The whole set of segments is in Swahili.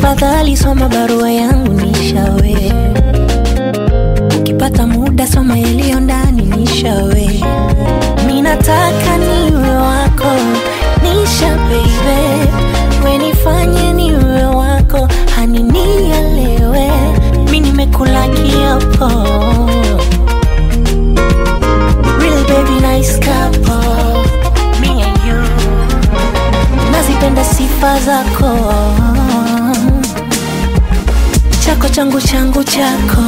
tafadhali soma barua yangu nishawe ukipata muda soma yaliyo ndani nishawe minataka niwe wako nisha baby wenifanye niwe wako hani nielewe mi nimekula kiapo Real baby nice couple me and you nazipenda sifa zako chako changu changu chako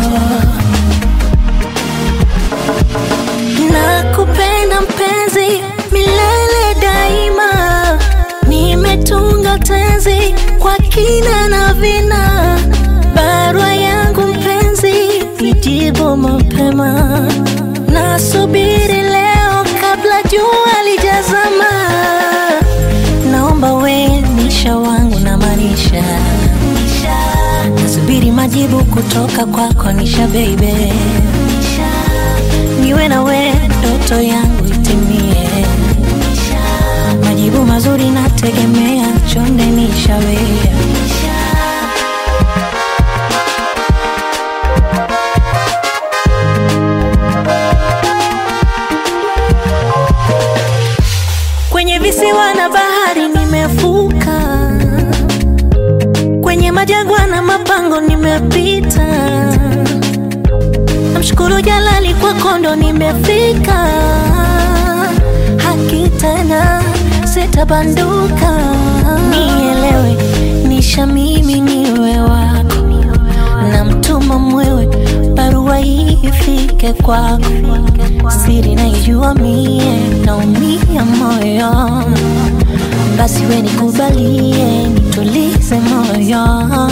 nakupenda mpenzi milele daima nimetunga tenzi kwa kina na vina barua yangu mpenzi nijibu mapema nasubiri leo kabla jua lijazama naomba we nisha wangu na manisha nasubiri majibu kutoka kwako nisha baby niwe na we ndoto yangu itimie majibu mazuri nategemea chonde nishawea kwenye visiwa na bahari nimevuka kwenye majangwa na mapango nimepita namshukuru jalali kwa kondo nimefika haki tena sitabanduka nielewe nisha mimi niwe wako na mtuma mwewe barua hii ifike kwako siri naijua mie naumia moyo basi we nikubalie nitulize moyo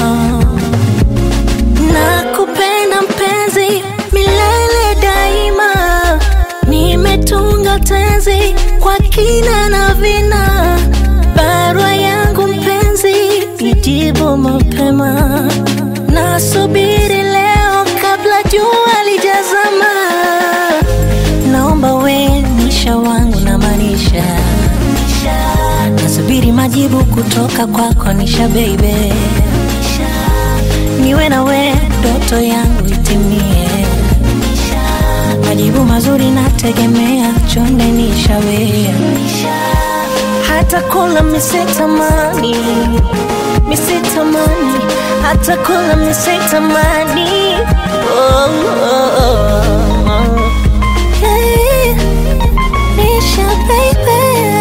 nakupenda mpenzi milele daima nimetunga tenzi kwa kina na vina barua yangu mpenzi ijibu mapema nasubiri leo kabla jua lijazama naomba we nisha wangu na manisha nasubiri majibu kutoka kwako nisha baby niwe na we ndoto yangu itimie majibu mazuri nategemea chonde nishawea hata kula misitamani misitamani hata kula misitamani oh, oh, oh. Hey, Nisha baby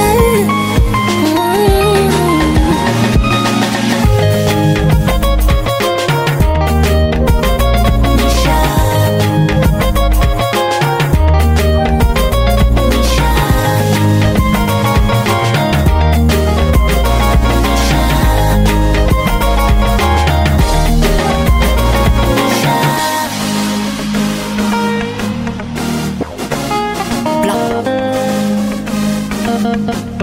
mm. Blah.